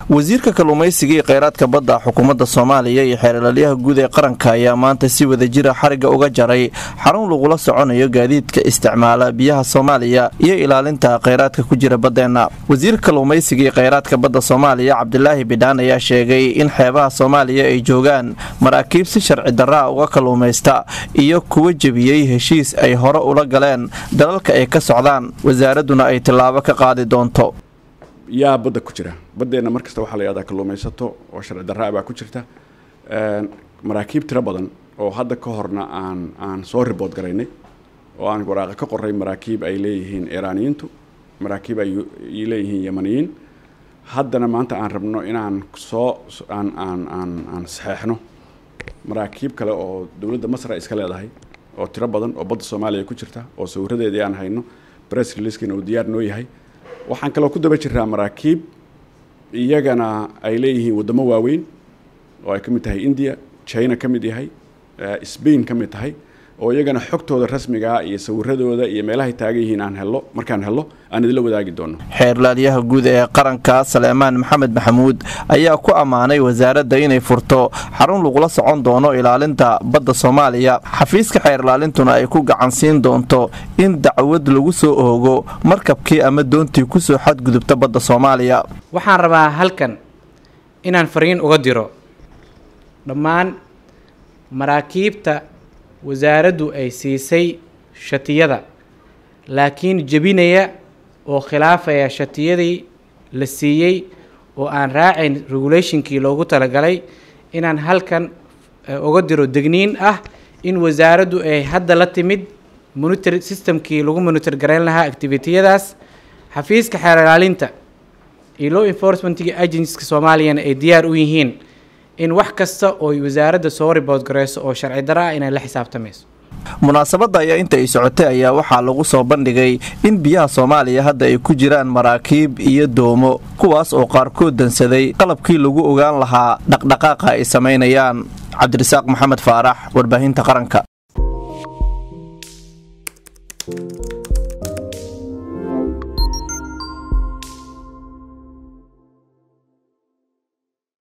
wasiirka kalluumaysiga iyo kheyraadka badda xukuumadda soomaaliya iyo xeerlalyaha guud ee qaranka ayaa maanta si wada jira xariga uga jaray xarun lagula soconayo gaadiidka isticmaala biyaha soomaaliya iyo ilaalinta kheyraadka ku jira baddeenna wasiirka kalluumaysiga iyo kheyraadka badda soomaaliya cabdilaahi bidhaan ayaa sheegay in xeebaha soomaaliya ay joogaan maraakiib si sharci darraa uga kalluumaysta iyo kuwa jebiyey heshiis ay hore ula galeen dalalka ay ka socdaan wasaaradduna ay tillaabo ka qaadi doonto yaa badda ku jira baddeenna mar kasta waxaa la yihahdaa kalluumaysato oo sharci darraa baa ku jirta maraakiib tiro badan oo hadda ka horna aan aan soo ribood garaynay oo aan waraaqa ka qoray maraakiib ay leeyihiin iiraaniyiintu maraakiib ay leeyihiin yamaniyiin haddana maanta aan rabno inaan soo aan aan aan aan saxeexno maraakiib kale oo dowladda masra iska leedahay oo tiro badan oo badda soomaaliya ku jirta oo sawiradeedii aan hayno bress releaskiina uu diyaar noo yahay waxaan kaloo ku daba jiraa maraakiib iyagana ay leeyihiin waddamo waaweyn oo ay ka mid tahay india china ka mid yahay spain ka mid tahay oo iyagana xogtooda rasmigaa iyo sawiradooda iyo meelahay taagan yihiin aan hello markaan hello aan idinla wadaagi doono xeerlaalyaha guud ee qaranka saleemaan maxamed maxamuud ayaa ku ammaanay wasaaradda inay furto xarun lagula socon doono ilaalinta badda soomaaliya xafiiska xeerlaalintuna ay ku gacansiin doonto in dacwad lagu soo oogo markabkii ama doontii kusoo xadgudubta badda soomaaliya waxaan rabaa halkan inaan fariin uga diro dhammaan maraakiibta wasaaraddu ay siisay shatiyada laakiin jebinaya oo khilaafaya shatiyadii la siiyey oo aan raacayn regulationkii loogu talagalay inaan halkan uga diro degniin ah in wasaaraddu ay hadda la timid monitor systemkii lagu monitor garayn lahaa activitiyadaas xafiiska xeer ilaalinta iyo law enforcementga agencyska soomaaliyana ay diyaar u yihiin in wax kasta oo wasaaradda soo ribood gareyso oo sharci daro ah inay la xisaabtamayso munaasabadda ayaa inta ay socotay ayaa waxaa lagu soo bandhigay in biyaha soomaaliya hadda ay ku jiraan maraakiib iyo doomo kuwaas oo qaarkood dansaday qalabkii lagu ogaan lahaa dhaqdhaqaaqa ay samaynayaan cabdirasaaq maxamed faarax warbaahinta qaranka